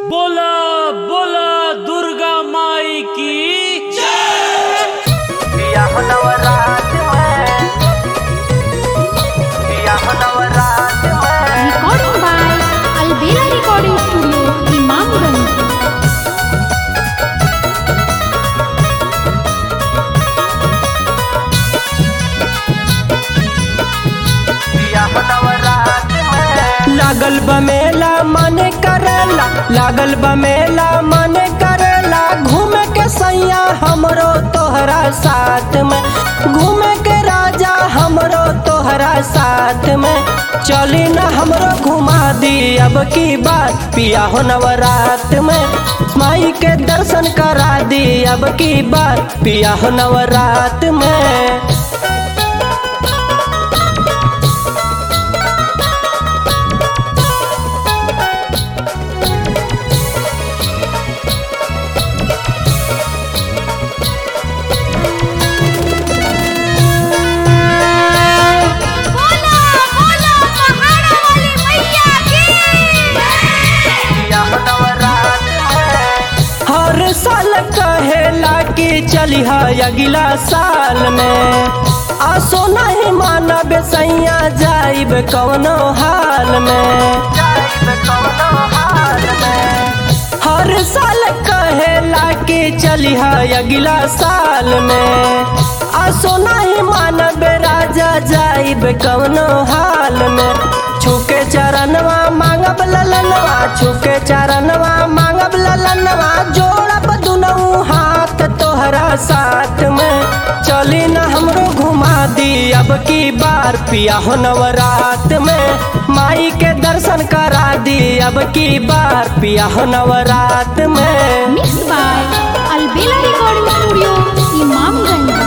बोला बोला दुर्गा माई की पिया हो नवरात में पिया हो नवरात में Recording by Albela Recording Studio, Imamganj. पिया हो नवरात में लागल बमेला मन करेला लागल बमेला मन करेला घूमे के सैया हमरो तोहरा साथ में घूमे के राजा हमरो तोहरा साथ में चली न हमरो घुमा दी अब की बात पिया हो नवरात में माई के दर्शन करा दी अब की बात पिया हो नवरात में पिया हो नवरात में हर साल कहेला कि चली अगला साल में आसो नहीं मानब सैया जाइब कवनो हाल में जाइब कौनो हाल में हर साल कहेला कि चली अगला साल में आसो नहीं मानब राजा जाइब कवनो हाल में छुके चरणवा मांगब ललनवा छुके चरणवा मांगब ललनवा जोड़ब दुनऊ हाथ तोहरा साथ में चली न हमरो घुमा दी अब की बार पिया हो नवरात में माई के दर्शन करा दी अब की बार पिया हो नवरात में Mixed by Albela Recording Studio, Imamganj.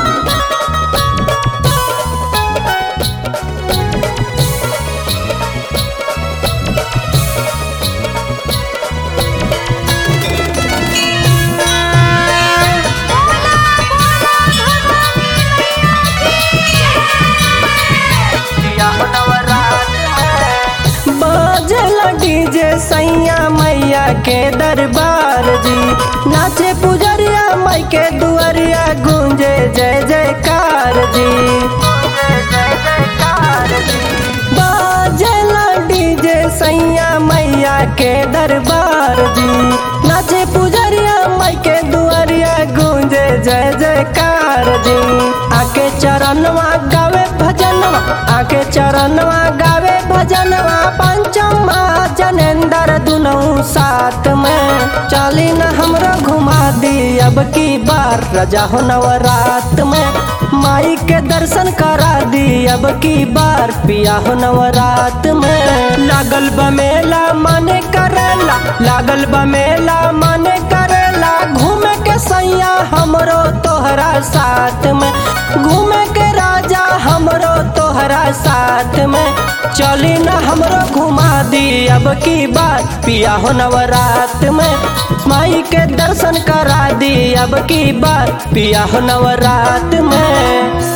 पिया हो नवरात में बाजल डीजे सैया मैया के दरबार जी नाचे पुजरिया माई के दुआरिया गूंजे जय जयकार जी जय जय जयकार जी बाजल डीजे सैया मैया के दरबार जी नाचे पुजरिया माई के दुआरिया गूंजे जय जयकार जी आके चरणवा गावे भजनवा आके चरणवा गावे भजनवा पंचमा जनेंद्र दुनऊ साथ में चली न हमरो घुमा दी अब की बार रजा हो नवरात में माई के दर्शन करा दी अब की बार पिया हो नवरात में लागल बमेला मन करेला लागल बमेला मन करेला घूमे के सैया हमरो तोहरा साथ में घूमे के राजा हमरो तोहरा साथ में चली न हमरो घुमा दी अब की बात पिया हो नवरात में माई के दर्शन करा दी अब की बात पिया हो नवरात में